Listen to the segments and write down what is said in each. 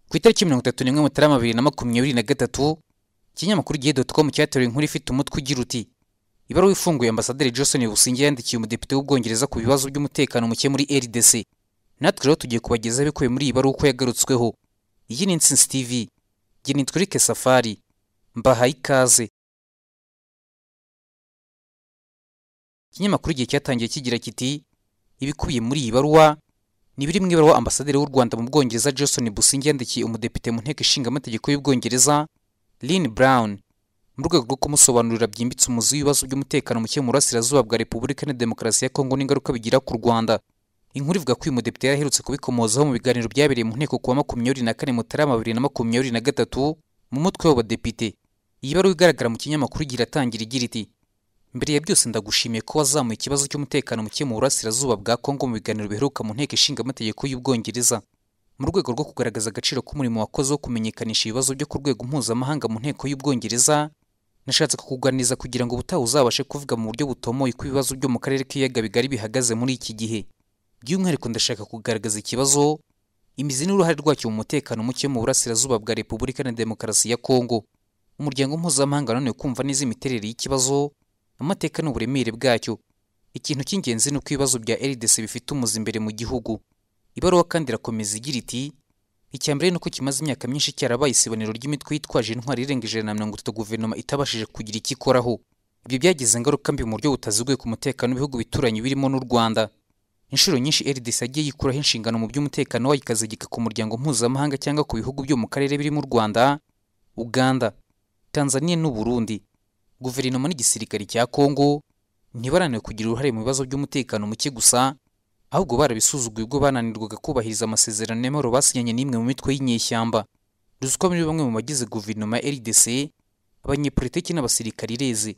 ku itariki mirongo itatu n'imwe mutarama bibiri na makumyabiri na gatatu ikinyamakuru gihe doti komu cyateruye inkuru ifite umutwe ugira uti ibaruwa ifunguye ambasaderi johnson businge yandikiye umudepite w'ubwongereza ku bibazo by'umutekano muke muri rdc natwe rero tugiye kubagezaho ibikubiye muri iyi baruwa uko yagarutsweho iyi ni insinzi tv njye nitwa eric safari mbahaye ikaze ikinyamakuru igihe cyatangiye kigira kiti ibikubiye muri iyi baruwa ni biri mu ibaruwa ambasaderi w'u rwanda mu bwongereza johnson businge yandikiye umudepite mu nteko ishinga amategeko y'ubwongereza lin brown mu rwego rwo kumusobanurira byimbitse umuzi w'ibibazo by'umutekano muke mu burasirazuba bwa repubulika na demokarasi ya kongo n'ingaruka bigira ku rwanda inkuru ivuga ko uyu mudepite yari aherutse kubikomozaho mu biganiro byabereye mu nteko kuwa makumyabiri na kane mutarama bibiri na makumyabiri na gatatu mu mutwe w'abadepite iyi baruwa igaragara mu kinyamakuru igira atangira igira iti mbere ya byose ndagushimiye ko wazamuye ikibazo cy'umutekano muke mu burasirazuba bwa kongo mu biganiro biheruka mu nteko ishinga amategeko y'ubwongereza mu rwego rwo kugaragaza agaciro k'umurimo wakoze wo kumenyekanisha ibibazo byo ku rwego mpuzamahanga mu nteko y'ubwongereza nashatse kukuganiriza kugira ngo ubutaha uzabashe kuvuga mu buryo butomoye ko ibibazo byo mu karere k'ibiyaga bigari bihagaze muri iki gihe by'umwihariko ndashaka kugaragaza ikibazo imizi n'uruhare rwacyo mu mutekano muke mu burasirazuba bwa repubulika na demokarasi ya kongo umuryango mpuzamahanga nanone kumva neza imiterere y'ikibazo amateka n'uburemere bwacyo ikintu cy'ingenzi ni uko ibibazo bya rdc bifite umuzi imbere mu gihugu ibaruwa kandi irakomeza igira iti icya mbere ni uko kimaze imyaka myinshi cyarabaye isibonero ry'imitwe yitwaje intwari irenga ijana na mirongo itatu guverinoma itabashije kugira icyo ikoraho ibyo byagize ingaruka mbi mu buryo butaziguye ku mutekano w'ibihugu bituranye birimo n'u rwanda inshuro nyinshi rdc yagiye yikuraho inshingano mu by'umutekano wayo ikazigika ku muryango mpuzamahanga cyangwa ku bihugu byo mu karere birimo u rwanda uganda tanzania n'u burundi guverinoma n'igisirikare cya kongo ntibarananiwe kugira uruhare mu bibazo by'umutekano muke gusa ahubwo barabisuzuguye ubwo bananirwaga kubahiriza amasezerano y'amahoro basinyanye n'imwe mu mitwe y'inyeshyamba ruswa muri bamwe mu bagize guverinoma ya rdc abanyepolitiki n'abasirikari ireze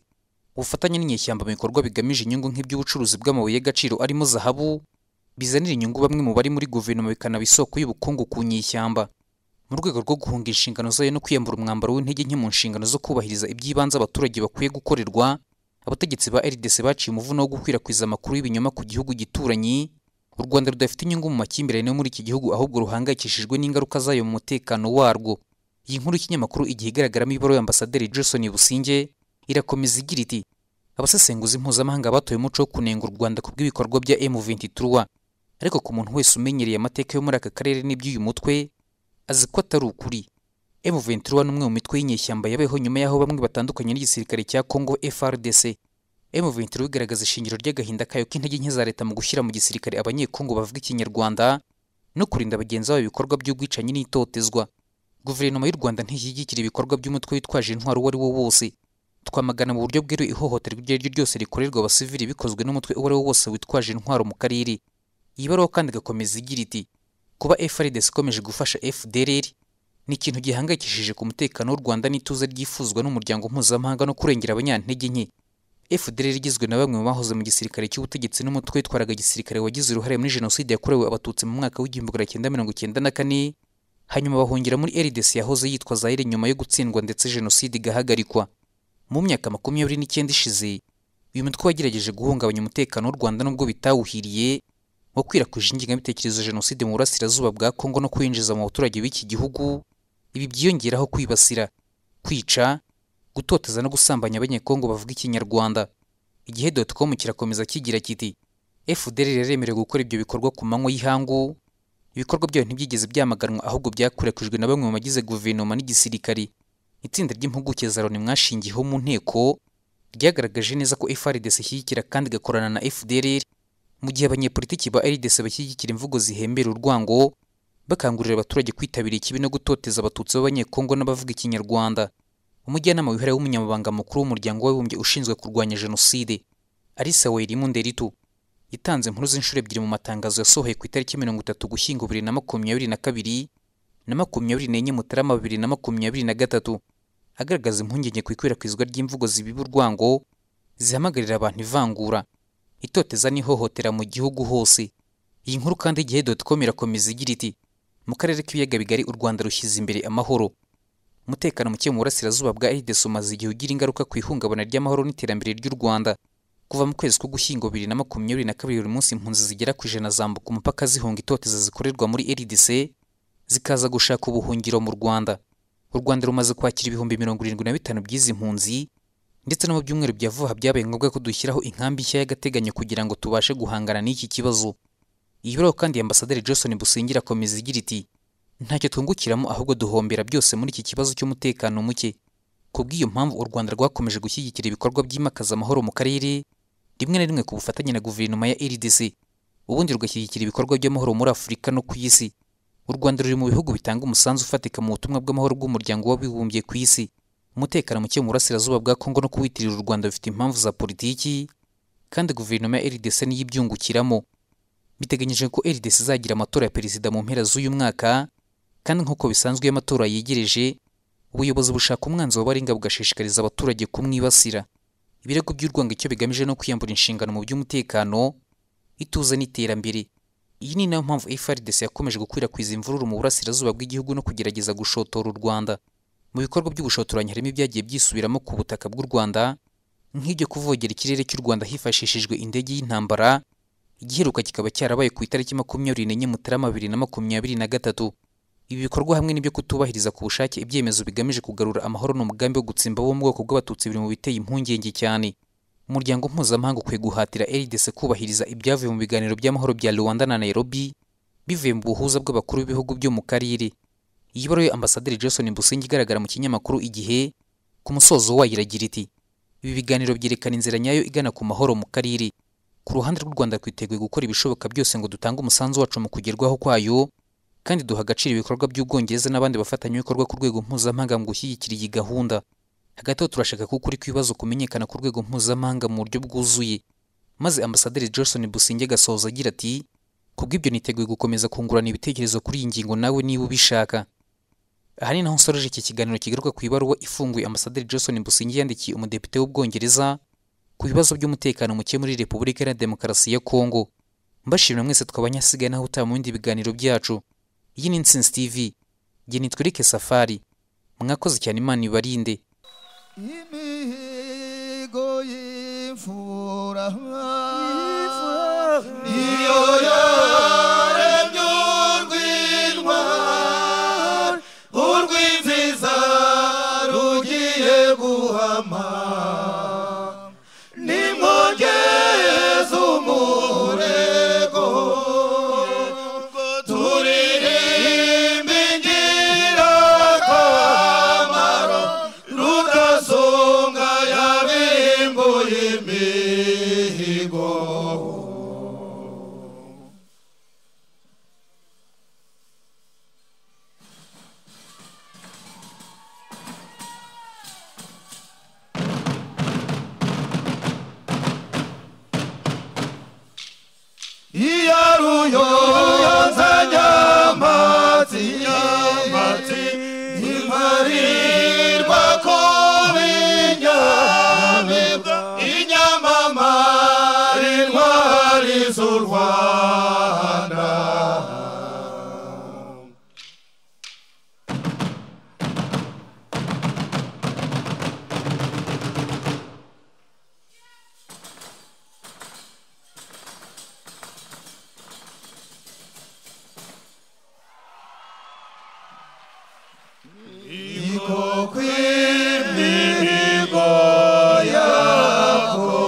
ubufatanye n'inyeshyamba mu bikorwa bigamije inyungu nk'iby'ubucuruzi bw'amabuye y'agaciro arimo zahabu bizanira inyungu bamwe mu bari muri guverinoma bikanaba isoko y'ubukungu ku nyeshyamba mu rwego rwo guhunga inshingano zayo no kwiyambura umwambaro w'intege nke mu nshingano zo kubahiriza iby'ibanze abaturage bakwiye gukorerwa abategetsi ba rdc baciye umuvuno wo gukwirakwiza amakuru y'ibinyoma ku gihugu gituranyi u rwanda rudafite inyungu mu makimbirane yo muri iki gihugu ahubwo ruhangayikishijwe n'ingaruka zayo mu mutekano warwo iyi nkuru y'ikinyamakuru igihe igaragaramo ibaruwa y'ambasaderi johnson businge irakomeza igira iti abasesenguzi mpuzamahanga batoye umuco wo kunenga u rwanda ku bw'ibikorwa bya m23 ariko ku muntu wese umenyereye amateka yo muri aka karere n'iby'uyu mutwe azi ko atari ukuri M23 ni umwe mu mitwe y'inyeshyamba yabayeho nyuma y'aho bamwe batandukanye n'igisirikare cya Congo FRDC M23 igaragaza ishingiro ry'agahinda kayo k'intege nke za leta mu gushyira mu gisirikare abanyekongo bavuga ikinyarwanda no kurinda bagenzi babo ibikorwa by'ubwicanyi n'itotezwa guverinoma y'u rwanda ntishyigikira ibikorwa by'umutwe witwaje intwaro uwo ari wo wose twamagana mu buryo bweruye ihohoterwa iryo ari ryo ryose rikorerwa abasivili bikozwe n'umutwe uwo ari wo wose witwaje intwaro mu karere iyi baruwa kandi igakomeza igira iti kuba FRDC ikomeje gufasha FDLR ni ikintu gihangayikishije ku mutekano w'u Rwanda n'ituze ryifuzwa n'umuryango mpuzamahanga no kurengera abanyantege nke FDLR igizwe na bamwe mu bahoze mu gisirikare cy'ubutegetsi n'umutwe witwaraga gisirikare wagize uruhare muri jenoside yakorewe abatutsi mu mwaka w'igihumbi magana cyenda mirongo icyenda na kane hanyuma bahungira muri RDC yahoze yitwa Zaire nyuma yo gutsindwa ndetse jenoside igahagarikwa mu myaka makumyabiri n'icyenda ishize uyu mutwe wagerageje guhungabanya umutekano w'u Rwanda nubwo bitawuhiriye wakwirakwije ingengabitekerezo ya jenoside mu burasirazuba bwa kongo no kuyinjiza mu baturage b'iki gihugu ibi byiyongeraho kwibasira kwica gutoteza no gusambanya abanyekongo bavuga ikinyarwanda igihe dotcom kirakomeza kigira kiti fdr yaremerewe gukora ibyo bikorwa ku manywa y'ihangu ibikorwa byayo ntibyigeze byamaganwa ahubwo byakwirakwijwe na bamwe mu bagize guverinoma n'igisirikari itsinda ry'impuguke za loni mwashingiyeho mu nteko ryagaragaje neza ko frdc ishyigikira kandi igakorana na fdr mu gihe abanyepolitiki ba rdc bashyigikira imvugo zihembera urwango bakangurira abaturage kwitabira ikibi no gutoteza abatutsi b'abanyekongo n'abavuga ikinyarwanda umujyanama wihariye w'umunyamabanga mukuru w'umuryango w'abibumbye ushinzwe kurwanya jenoside alisa werimu nderitu yatanze inkuru z'inshuro ebyiri mu matangazo yasohoye ku itariki mirongo itatu gushyingo bibiri na makumyabiri na kabiri na makumyabiri n'enye mutarama bibiri na makumyabiri na gatatu agaragaza impungenge ku ikwirakwizwa ry'imvugo zibiba urwango zihamagarira abantu ivangura itoteza n'ihohotera mu gihugu hose iyi nkuru kandi igihe dotcom irakomeza igira iti mu karere k'ibiyaga bigari u rwanda rushyize imbere amahoro umutekano muke mu burasirazuba bwa rdc umaze igihe ugira ingaruka ku ihungabana ry'amahoro n'iterambere ry'u rwanda kuva mu kwezi ko gushyingo bibiri na makumyabiri na kabiri buri munsi impunzi zigera ku ijana zambuka umupaka zihunga itoteza zikorerwa muri rdc zikaza gushaka ubuhungiro mu rwanda u rwanda rumaze kwakira ibihumbi mirongo irindwi na bitanu by'izi mpunzi ndetse no mu byumweru bya vuba byabaye ngombwa ko dushyiraho inkambi nshya y'agateganyo kugira ngo tubashe guhangana n'iki kibazo iyi baruwa kandi ambasaderi johnson busingira akomeza igira iti ntacyo twungukiramo ahubwo duhombera byose muri iki kibazo cy'umutekano muke ku bw'iyo mpamvu u rwanda rwakomeje gushyigikira ibikorwa byimakaza amahoro mu karere rimwe na rimwe ku bufatanye na guverinoma ya rdc ubundi rugashyigikira ibikorwa by'amahoro muri afurika no ku isi u rwanda ruri mu bihugu bitanga umusanzu ufatika mu butumwa bw'amahoro bw'umuryango w'abibumbye ku isi umutekano muke mu burasirazuba bwa kongo no kuwitirira u rwanda bifite impamvu za politiki kandi guverinoma ya rdc niyo ibyungukiramo biteganyijwe ko rdc izagira amatora ya perezida mu mpera z'uyu mwaka kandi nk'uko bisanzwe iyo amatora yegereje ubuyobozi bushaka umwanzi w'abaringa bugashishikariza abaturage kumwibasira ibirego by'urwangicyo bigamije no kwiyambura inshingano mu by'umutekano ituze n'iterambere iyi ni nayo mpamvu FRDC yakomeje gukwirakwiza imvururu mu burasirazuba bw'igihugu no kugerageza gushotora u Rwanda mu bikorwa by'ubushotoranyi harimo ibyagiye byisubiramo ku butaka bw'u Rwanda nk'ibyo kuvogera ikirere cy'u Rwanda hifashishijwe indege y'intambara igiheruka kikaba cyarabaye ku itariki makumyabiri n'enye Mutarama bibiri na makumyabiri na gatatu ibi bikorwa hamwe n'ibyo kutubahiriza ku bushake ibyemezo bigamije kugarura amahoro n'umugambi wo gutsimba wo mu bwoko bw'abatutsi biri mu biteye impungenge cyane umuryango mpuzamahanga ukwiye guhatira rdc kubahiriza ibyavuye mu biganiro by'amahoro bya rwanda na nairobi bivuye mu buhuza bw'abakuru b'ibihugu byo mu karere iyi baruwa ambasaderi johnson busingi igaragara mu kinyamakuru igihe ku musozo wayo iragira iti ibi biganiro byerekana inzira nyayo igana ku mahoro mu karere ku ruhande rw'u rwanda twiteguye gukora ibishoboka byose ngo dutange umusanzu wacu mu kugerwaho kwayo kandi duha agaciro ibikorwa by'ubwongereza n'abandi bafatanyabikorwa ku rwego mpuzamahanga mu gushyigikira iyi gahunda hagati aho turashaka ko ukuri kw'ibibazo kumenyekana ku rwego mpuzamahanga mu buryo bwuzuye maze ambasaderi johnson businge agasoza agira ati kubw'ibyo niteguye gukomeza kungurana ibitekerezo kuri iyi ngingo nawe niba ubishaka aha ni naho nsoreje iki kiganiro kigaruka ku ibaruwa ifunguye ambasaderi johnson businge yandikiye umudepite w'ubwongereza ku bibazo by'umutekano muke muri repubulika iharanira demokarasi ya kongo mbashimira mwese twabanyasigaye naho utaha mu bindi biganiro byacu iyi ni insinzi tv jye nitwereke safari mwakoze cyane imana ibarinde imihigo y'imfura niyo yaremye urw'intwari urw'inziza rugiye guhama nimwongeze umurego turirimbe ingirakamaro rudasonga yabirimbuye imihigo iyaruyonza nyamatsi nyamatsi ntimparirwa ko binyamibwa inyamamara intwari z'u rwanda iko kw'imihigo yakome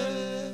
yakomeye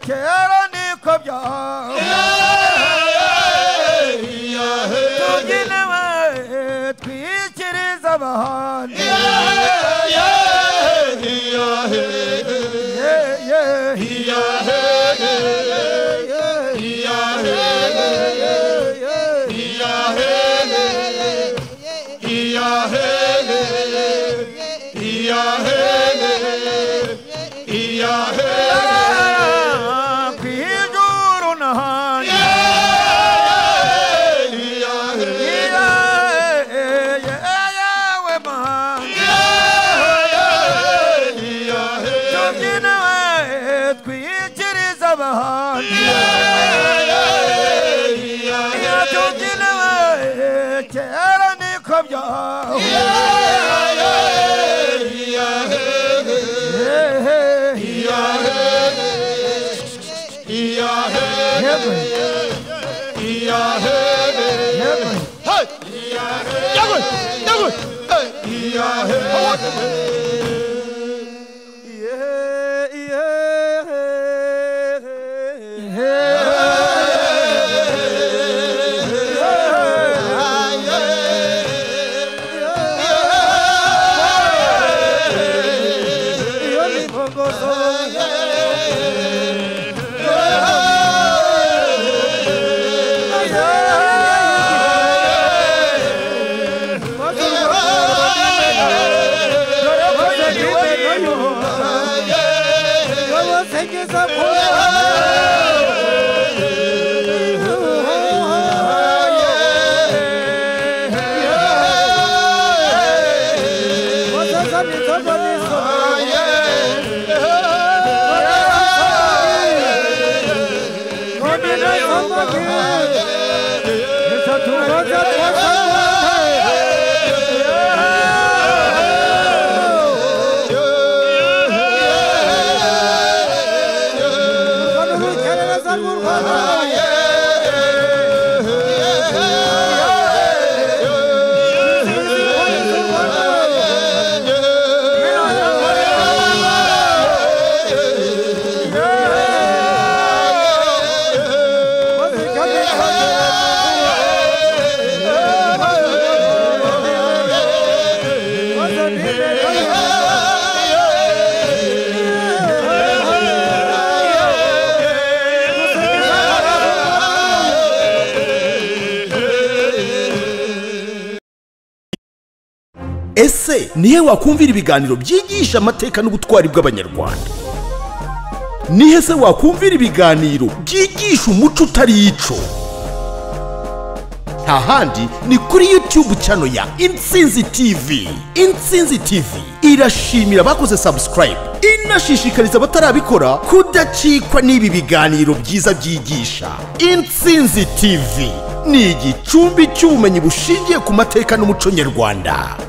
kera niko byahoze tugenewe twikiriza abahandi Yeah, yeah, yeah, yeah, yeah, yeah. Ah, kw'ijuru n'ahandi. Yeah, yeah, yeah, yeah, we mahanga. tubyinawe twikiriza abahanzi iyo tubyinawe kera niko byahoze Yewe, yewe. Yeah, yeah, yeah. Iyo migongozo. ese nihe wakumvira ibiganiro byigisha amateka n'ubutwari bw'abanyarwanda nihe se wakumvira ibiganiro byigisha umuco utari ico nta handi ni kuri youtube chano ya intsinzi tv intsinzi tv irashimira abakoze subscribe inashishikariza abatarabikora kudacikwa n'ibi biganiro byiza byigisha intsinzi tv ni igicumbi cy'ubumenyi bushingiye ku mateka n'umuco nyarwanda